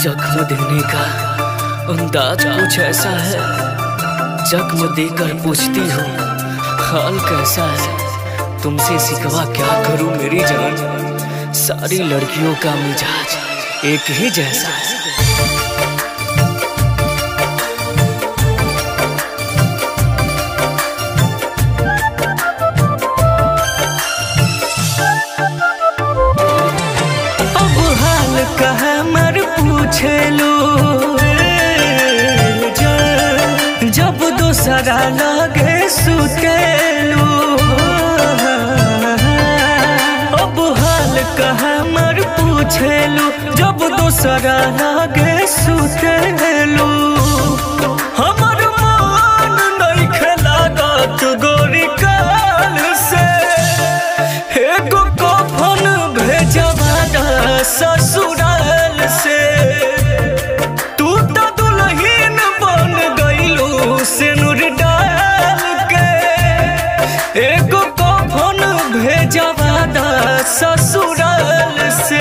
जख्म देने का अंदाज कुछ ऐसा है जख्म देकर पूछती हो हाल कैसा है तुमसे सिकवा क्या करूं मेरी जान सारी लड़कियों का मिजाज एक ही जैसा है अब हाल कहा मर पूछे लो जब दोसरा लगे सुतेलू अब हाल कहा मर पूछेलू जब दोसरा लगे सुतेलू हमर मन नहीं खेलागत गोरी काल से एगो कफन भेजवा दा ससुराल से तू तो दुल्हन बन गईलू सिनुर डाल के एगो कफन भेजवा दा ससुराल से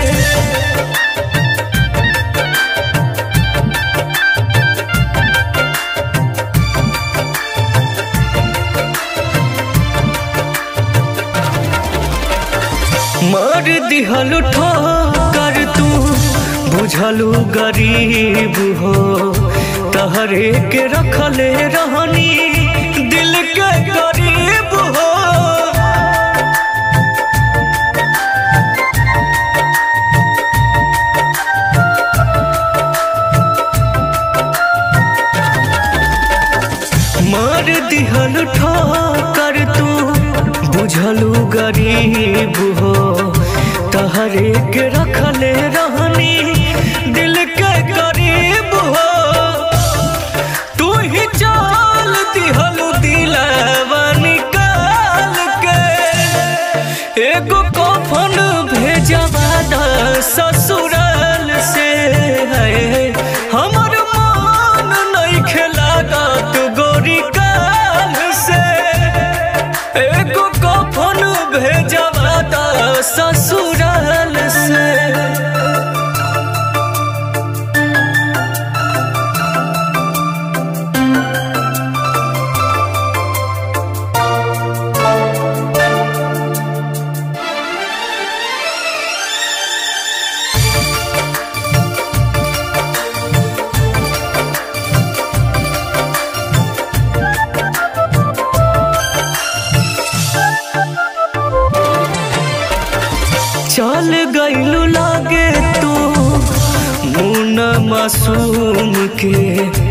मार दिहलु ठोकर तू बुझलु गरीब हो तहरे के रखले रहनी दिल के गरीब हो मार दिहलु ठोकर तू बुझलु गरीब हो तहरे के रखले रहनी दिल के गरीब हो तू ही चाल दिहलु दिलवा निकाल के एगो कफन भेजवा दा ससुराल से है हमर मन नहीं खेलागत गोरी काल से एगो कफन भेजवा दा ससुराल से चल गईलू लागे तू मुन मासूम के